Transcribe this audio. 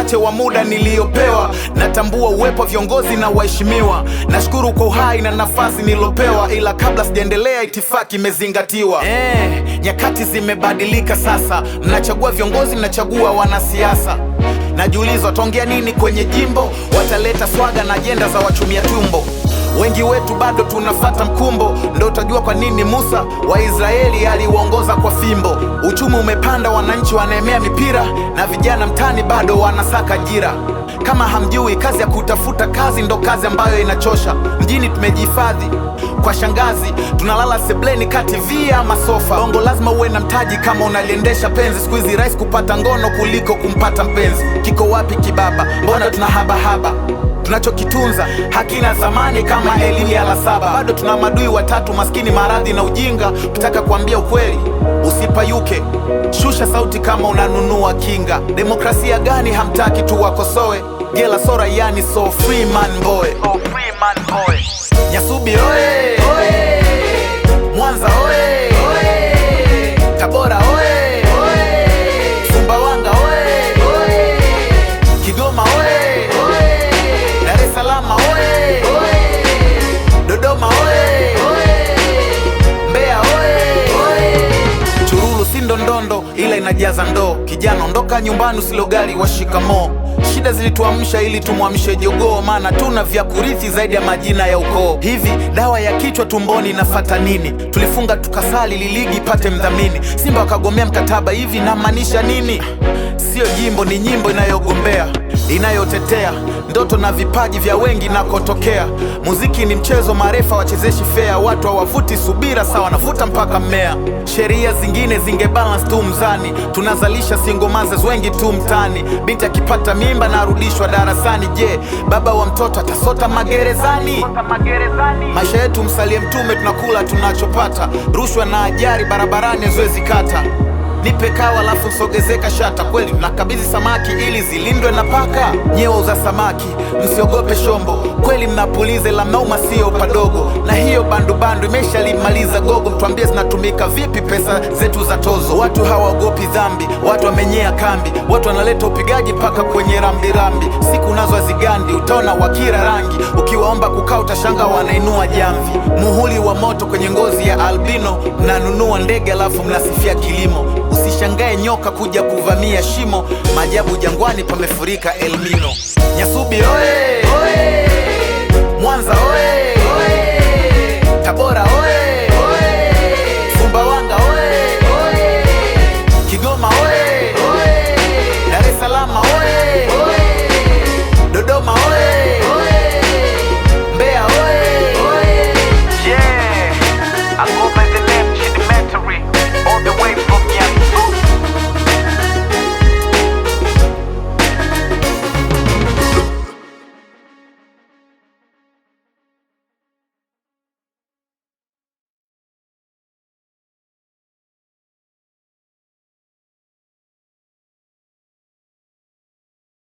uchache wa muda niliyopewa, natambua uwepo wa viongozi na waheshimiwa. Nashukuru kwa uhai na nafasi nilopewa, ila kabla sijaendelea, itifaki imezingatiwa. Eh, nyakati zimebadilika sasa, mnachagua viongozi, mnachagua wanasiasa. Najiuliza wataongea nini kwenye jimbo, wataleta swaga na ajenda za wachumia tumbo. Wengi wetu bado tunafata mkumbo, ndo utajua kwa nini Musa wa Israeli aliuongoza kwa fimbo. Uchumi umepanda, wananchi wanaemea mipira, na vijana mtani bado wanasaka ajira. Kama hamjui, kazi ya kutafuta kazi ndo kazi ambayo inachosha. Mjini tumejihifadhi kwa shangazi, tunalala sebleni kati via masofa. Bongo lazima uwe na mtaji kama unaliendesha penzi. Siku hizi rahisi kupata ngono kuliko kumpata mpenzi. Kiko wapi kibaba? Mbona tuna habahaba tunachokitunza hakina thamani kama elimu ya la saba. Bado tuna madui watatu, maskini, maradhi na ujinga. Ukitaka kuambia ukweli usipayuke, shusha sauti kama unanunua kinga. Demokrasia gani hamtaki tuwakosoe? Gela sora yani so free man boy. So free man boy. Nyasubi oye, Mwanza oye, Tabora oye, Sumbawanga oye, Kigoma oye, Dar es Salaam oye, Dodoma oye, Mbeya oye, Chururu si ndondondo ila inajaza ndoo. Kijana ondoka nyumbani usilogali wa shikamoo. Shida zilituamsha ili tumwamshe jogoo, maana tuna vya kurithi zaidi ya majina ya ukoo. Hivi dawa ya kichwa tumboni inafata nini? Tulifunga tukasali liligi ipate mdhamini, Simba wakagomea mkataba, hivi namaanisha nini? Sio jimbo, ni nyimbo inayogombea inayotetea ndoto na vipaji vya wengi nakotokea. Muziki ni mchezo, marefa wachezeshi fea, watu hawavuti subira, sawa wanavuta mpaka mmea. Sheria zingine zingebalance tu mzani, tunazalisha single mothers wengi tu mtani. Binti akipata mimba na arudishwa darasani, je, baba wa mtoto atasota magerezani? Maisha yetu msalie mtume, tunakula tunachopata, rushwa na ajari barabarani haziwezi kata Nipe kawa alafu nsogezeka shata. Kweli tunakabidhi samaki ili zilindwe na paka. Nyeo za samaki msiogope shombo, kweli mnapuliza ila mnauma sio padogo. Na hiyo bandubandu imeshalimaliza gogo, mtuambie zinatumika vipi pesa zetu za tozo? Watu hawaogopi dhambi, watu wamenyea kambi, watu wanaleta upigaji mpaka kwenye rambirambi. Siku nazo hazigandi, utaona wakira rangi, ukiwaomba kukaa utashanga wanainua jamvi. Muhuri wa moto kwenye ngozi ya albino, mnanunua ndege alafu mnasifia kilimo. Usishangae nyoka kuja kuvamia shimo, maajabu jangwani pamefurika Elnino. Nyasubi oye, Mwanza oye,